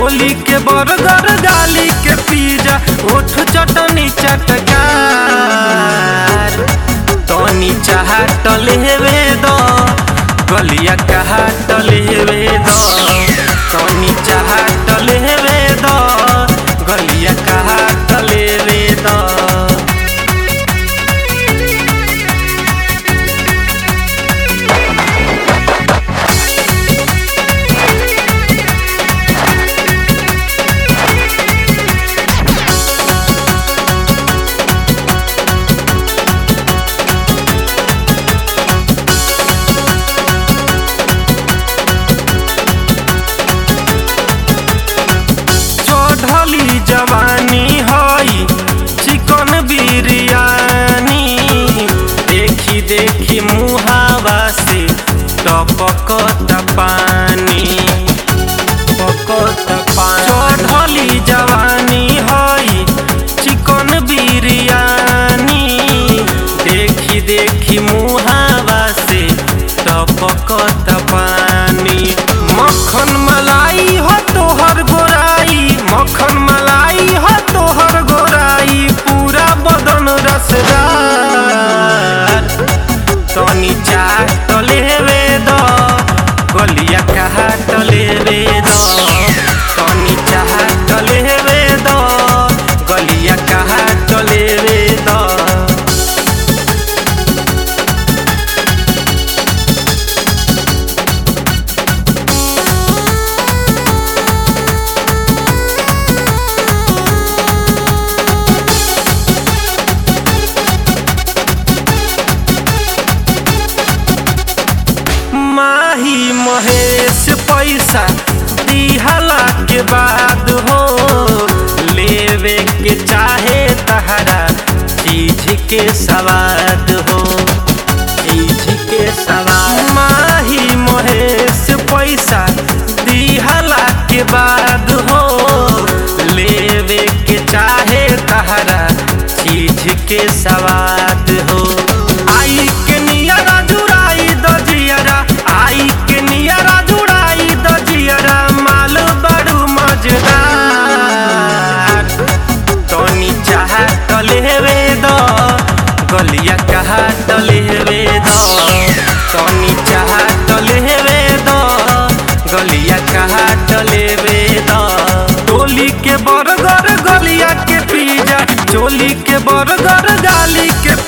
चोली के बर्गर गाली के पिज्जा ओठ चटनी चटकार तनी चाहत लेवे दो गलिया कहाट लेवे दो तनी चाहत लेवे दो गलिया कहाट लेवे दो चढ़ली जवानी हई चिकन बिरयानी देखी देखी मुहावा से टपकत पानी टपकत पानी चढ़ली जवानी हई चिकन बिरयानी देखी देखी मुहावा से टपकत पानी मक्खन मलाई हो तोहर गोराई मक्खन मलाई हो तोहर गोराई पूरा बदन रसदार तनी चाट लेवे दो गलिया कहाट लेवे दो तनी चाट लेवे दो गलिया कहाट लेवे दो माही महेश पैसा दिहला के बाद हो लेवे के चाहे तहरा चीज के सवाद हो चीज के सवाद माही महेश पैसा दिहला के बाद हो लेवे के चाहे तहरा चीज के सवाद हो आई के नियरा जुड़ाई द जियरा आई के नियरा जुड़ाई द जियरा माल बड़ू मजेदार तनी चाहत लेवे दो गलिया कहात लेवे दो तनी चाहत लेवे दो गलिया कहात लेवे दो टोली के बर्गर गलिया के पिज्जा चोली के बर्गर गाली के